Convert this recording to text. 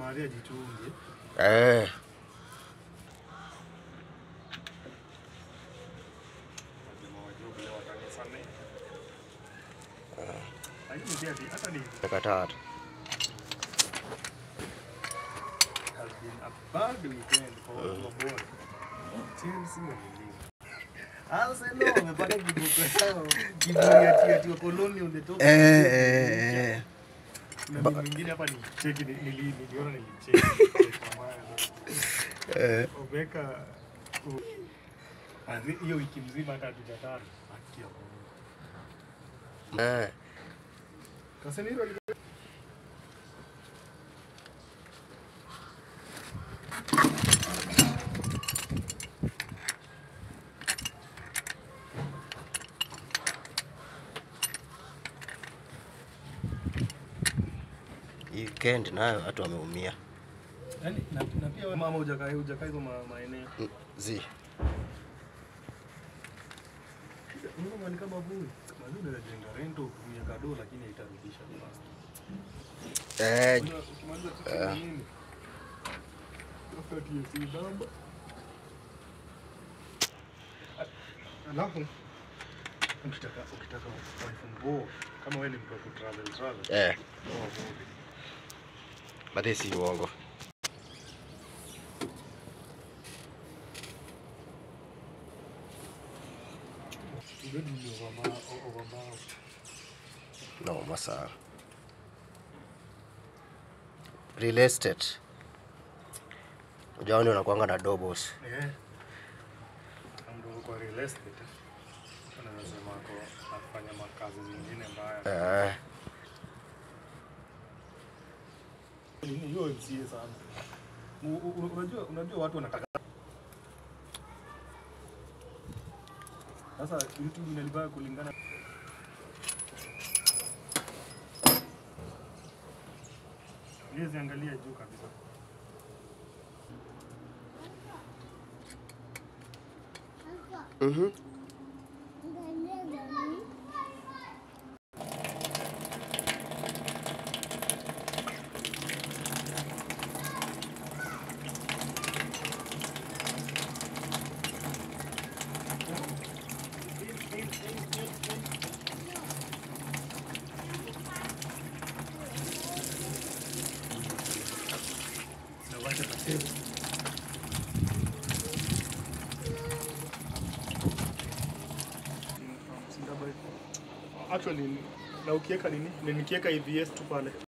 Maria jichunge. Eh. Lazima wajue vile watanisamehe. Lakini pia ati- hata ni Dakika tatu. has been a bad weekend for watu wa bora. Chelsea wameliwa. Arsenal wamepata kiboko yao. Kiboko ya tia koloni on the top. Eh, eh, eh. Na mimi mwingine hapa ni cheki ni- nili- niliona nilicheki. Kwa maana. Eh. Obeka u- Azi- hiyo wiki mzima hata hatujatana. Akia Mungu. Eh. Casemiro ali- Hii weekend nayo watu wameumia. Yaani, na, na pia wewe mama hujakaa hujakaa hizo ma- maeneo. Mm, Zi. Mungu ni kama vuli. Mazuri unaweza jenga rento utumie kado lakini haitarudisha fast. Eh, Unajua, Ukimaliza tu kwa nini? Tafuta TFC namba. A- Alafu ukitaka ukitaka wife mbo kama wewe ni mtu wa kutravel travel. eh, oa movie. but si uongo. Ugadi ni overma- o- overmao. No, masa. Real estate. Ujaoni unakuanga na doubles. Eh. Amdo kwa real estate. Anaweza sema ako anafanya makazi zingine mbaya. Eh, Ni hiyo MCA sana. U- u- Unajua unajua watu wanataka sasa YouTube inalibaya kulingana Niwezi angalia juu kabisa. mhm. Na wacha tasema. Actually na ukiweka nini? Nikiweka EVS tu pale.